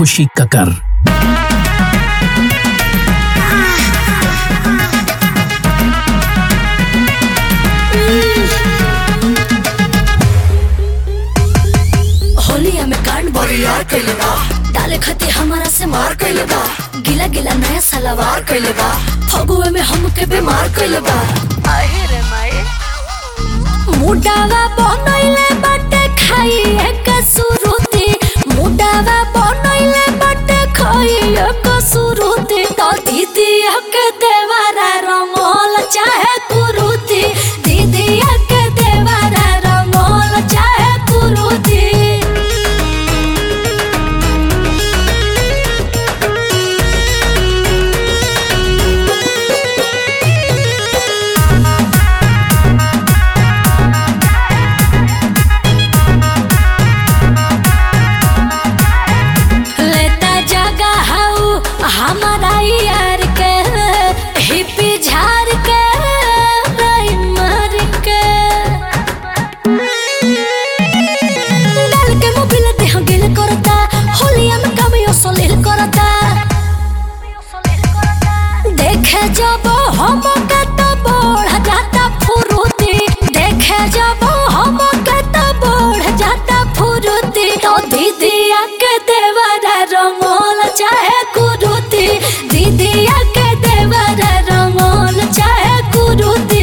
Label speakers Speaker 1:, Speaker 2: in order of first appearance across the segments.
Speaker 1: खुशी ककर
Speaker 2: होलिया में कांड बरियार कइले बा डाले खती हमारा से मार कइले बा गिला गिला नया सलवार कइले बा फगुए में हमके बीमार कइले बा मुडावा बनइले बाटे खाई एक सुरुती मुडावा बनइले बाटे खाई एक सुरुती तो दीदी के देवारा रंगोल चाहे कुरुती दीदी के देवारा रंगोल चाहे कुरुती लेता जगह हाउ हमारा यार के हिप्पी झार के राई मार के डाल के मोबिल देह गिल करता होलिया में कमियो सलील करता देखे जब हम के तो बढ़ जाता फुरुती देखे जब हम के तो बढ़ जाता फुरुती तो दीदी के देवरा रंगोल चाहे कुरुती दीदी के देवरा रंगोल चाहे कुरुती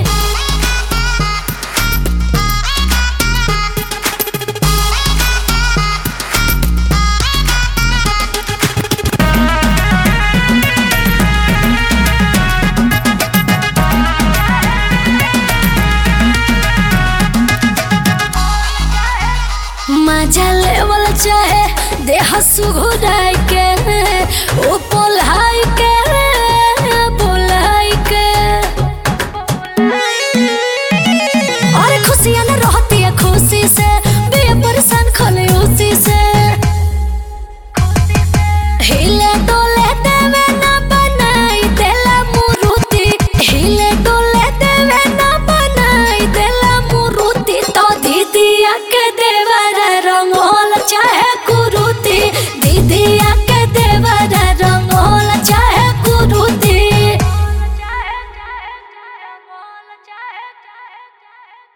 Speaker 2: मजा लेवल चाहे देह सुघुराई के ओ पोल्हाई के